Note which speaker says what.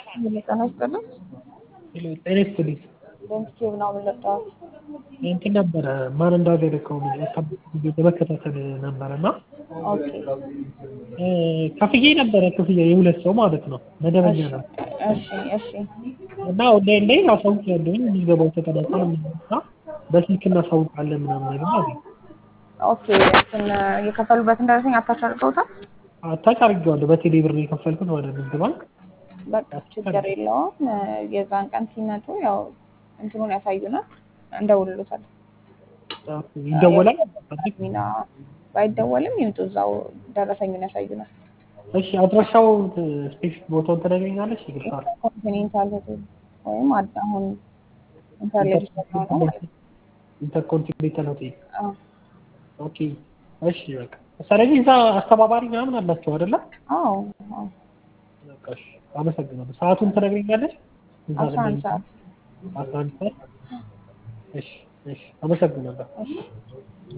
Speaker 1: ጤና ይስጥልኝ።
Speaker 2: ሄሎ ጤና ይስጥልኝ።
Speaker 1: በምስኪው ምናምን ለጠዋት
Speaker 2: እንትን ነበረ ማን እንዳገለከው ለመከታተል ነበረ እና
Speaker 1: ኦኬ
Speaker 2: ከፍዬ ነበረ ክፍያ የሁለት ሰው ማለት ነው መደበኛ ነው
Speaker 1: እሺ እሺ
Speaker 2: እና ኦንላይን ላይ አሳውቅ ያለውን የሚገባው ተቀላቀል እና በስልክ እናሳውቃለን ምናምን ነገር አለ።
Speaker 1: ኦኬ እንትን የከፈሉበትን ደረሰኝ አታች አድርገውታል።
Speaker 2: አታች አድርጌዋለሁ በቴሌ ብር ነው የከፈልኩት ማለት ነው ንግድ ባንክ
Speaker 1: በቃ ችግር የለውም። የዛን ቀን ሲመጡ ያው እንትኑን ያሳዩናል፣ እንደውልሎታል።
Speaker 2: ይደወላል።
Speaker 1: ሚና ባይደወልም ይምጡ፣ እዛው ደረሰኙን ያሳዩናል።
Speaker 2: እሺ አድራሻው ስፔሲፊክ ቦታውን ትነግረኛለሽ? ይግርታል
Speaker 1: ኮንቲኔንታል ሆቴል ወይም አድ አሁን ኢንተርሌት ነው ማለት ነው።
Speaker 2: ኢንተርኮንቲኔንታል ሆቴል
Speaker 1: አዎ
Speaker 2: ኦኬ እሺ በቃ ስለዚህ እዛ አስተባባሪ ምናምን አላቸው አይደለ?
Speaker 1: አዎ አዎ
Speaker 2: በቃ እሺ አመሰግናለሁ። ሰዓቱን ትነግረኛለሽ? እዛ
Speaker 1: አስራ አንድ ሰዓት
Speaker 2: አስራ አንድ ሰዓት እሺ እሺ አመሰግናለሁ።
Speaker 1: እሺ